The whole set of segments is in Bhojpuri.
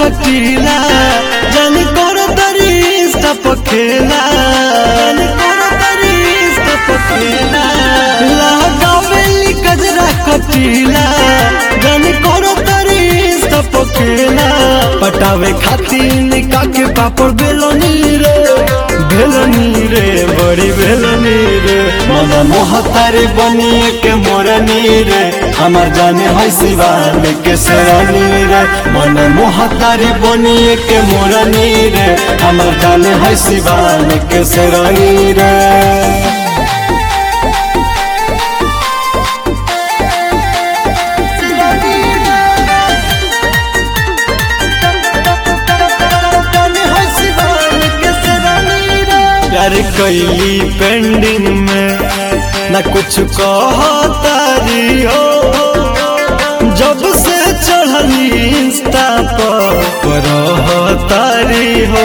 कटीला जानी करो तरी इंस्टा पर खेला जानी करो तरी इंस्टा पर खेला लगावेली गजरा कटीला जानी करो तरी इंस्टा पर खेला पटावे खातिर निका के पापड़ बेलोनी रे बेलोनी रे बड़ी बेलोनी रे मन मोहतारे बनिए के मोरनी रे हमार जाने है शिवान के शरणी रे मन मोहतारे बनिए के मोरनी रे हमार जाने है शिवान के शरणी रे प्यार कैली पेंडिंग में न कुछ कहतारी हो जब से चढ़ली इंस्टा पर रहतारी हो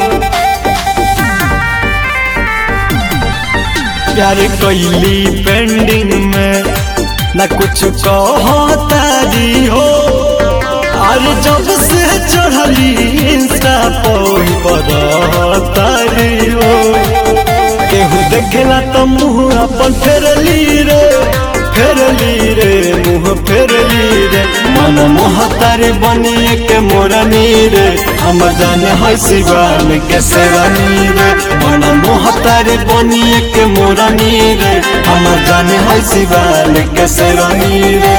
प्यार कैली पेंडिंग में न कुछ कहतारी हो अरे जब से चढ़ली इंस्टा पर रहतारी हो केहू देखेला तो मुँह अपन फेरली रे फेरली रे मुँह फेरली रे मन मोहतारे बनिए के मोरनी रे हमर जाने है शिवान के सेवानी रे मन मोहतारे बनिए के मोरनी रे हमर जाने है शिवान के सेवानी रे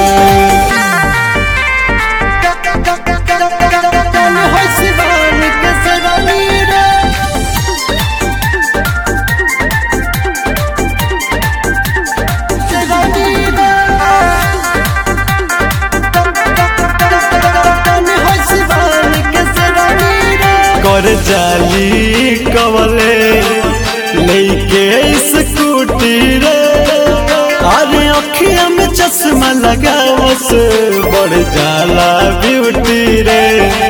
कर जाली कवले लेके स्कूटी रे अरे अखिया में चश्मा लगावस बढ़ जाला ब्यूटी रे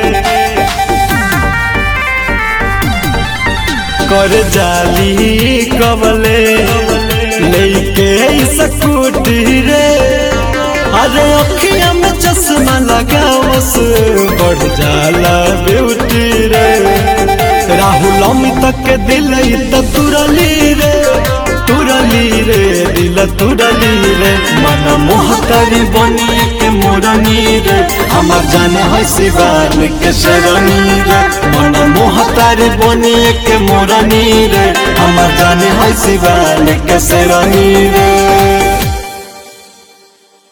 कर जाली कवले लेके स्कूटी रे अरे अखिया में चश्मा लगावस बढ़ जाला ब्यूटी रे राहुल अमित के दिल त तुरली रे तुरली रे दिल तुरली रे मन मोहतारी बनी के मोरनी रे हमार जाने है शिवान के शरणी रे मन मोहतारी बनी के मोरनी रे हमार जाने है शिवान के शरणी रे